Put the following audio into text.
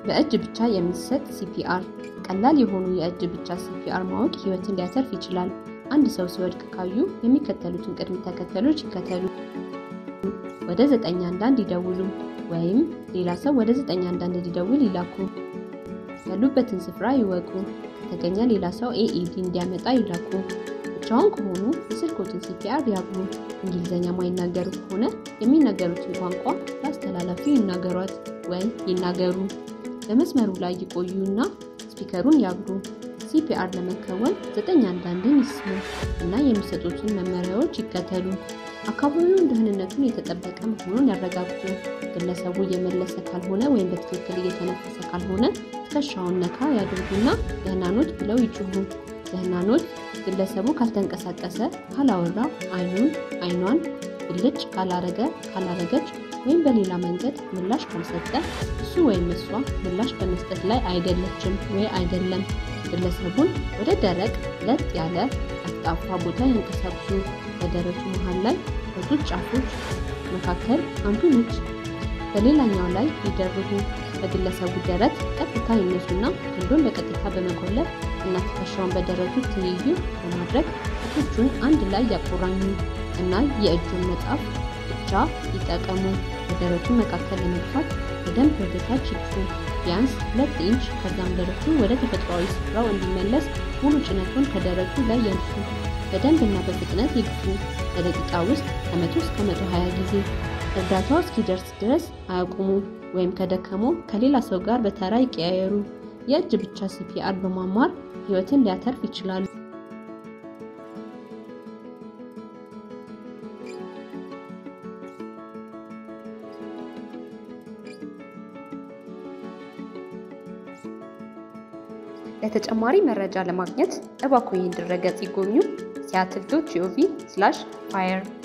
በእጅ ብቻ የሚሰጥ ሲፒአር። ቀላል የሆኑ የእጅ ብቻ ሲፒአር ማወቅ ህይወትን ሊያተርፍ ይችላል። አንድ ሰው ሲወድቅ ካዩ የሚከተሉትን ቅድመ ተከተሎች ይከተሉ። ወደ 911 ይደውሉ፣ ወይም ሌላ ሰው ወደ 911 እንዲደውል ይላኩ። ያሉበትን ስፍራ ይወቁ። ከተገኘ ሌላ ሰው ኤኢዲ እንዲያመጣ ይላኩ። ብቻውን ከሆኑ የስልኮትን ሲፒአር ያግሉ። እንግሊዝኛ ማይናገሩ ከሆነ የሚናገሩትን ቋንቋ ለአስተላላፊው ይናገሯት ወይም ይናገሩ። በመስመሩ ላይ ይቆዩና ስፒከሩን ያግሉ። ሲፒአር ለመከወን 911ን ይስሙ እና የሚሰጡትን መመሪያዎች ይከተሉ። አካባቢውን ደህንነቱን የተጠበቀ መሆኑን ያረጋግጡ። ግለሰቡ እየመለሰ ካልሆነ ወይም በትክክል እየተነፈሰ ካልሆነ ትከሻውን ነካ ያድርጉና ደህና ኖት ብለው ይጩሁ። ደህና ኖት ግለሰቡ ካልተንቀሳቀሰ፣ ካላወራ፣ አይኑን አይኗን ብልጭ ካላረገ ካላረገች ወይም በሌላ መንገድ ምላሽ ካልሰጠ እሱ ወይም እሷ ምላሽ በመስጠት ላይ አይደለችም ወይ አይደለም። ግለሰቡን ወደ ደረቅ ለጥ ያለ ጠፍጣፋ ቦታ ያንቀሳቅሱ። በደረቱ መሃል ላይ በጡት ጫፎች መካከል አንዱን እጅ በሌላኛው ላይ ይደርቡ። በግለሰቡ ደረት ቀጥታ ይነሱና ክንዱን በቀጥታ በመቆለፍ እና ትከሻውን በደረቱ ትይዩ በማድረግ እጆቹን አንድ ላይ ያቆራኙ እና የእጁን መጻፍ ብቻ ይጠቀሙ። በደረቱ መካከል ለመግፋት በደንብ ወደ ታች ይግፉ፣ ቢያንስ ሁለት ኢንች። ከዛም ደረቱ ወደ ተፈጥሯዊ ስፍራው እንዲመለስ ሙሉ ጭነቱን ከደረቱ ላይ ያንሱ። በደንብ እና በፍጥነት ይግፉ። በደቂቃ ውስጥ ከመቶ እስከ መቶ ሀያ ጊዜ። እርዳታው እስኪደርስ ድረስ አያቁሙ፣ ወይም ከደከሞ ከሌላ ሰው ጋር በተራ ይቀያየሩ። የእጅ ብቻ ሲፒአር በማማር ህይወትን ሊያተርፍ ይችላሉ። ለተጨማሪ መረጃ ለማግኘት እባክዎ ይህን ድረገጽ ይጎብኙ። ሲያትል ዶት ጂኦቪ ስላሽ ፋየር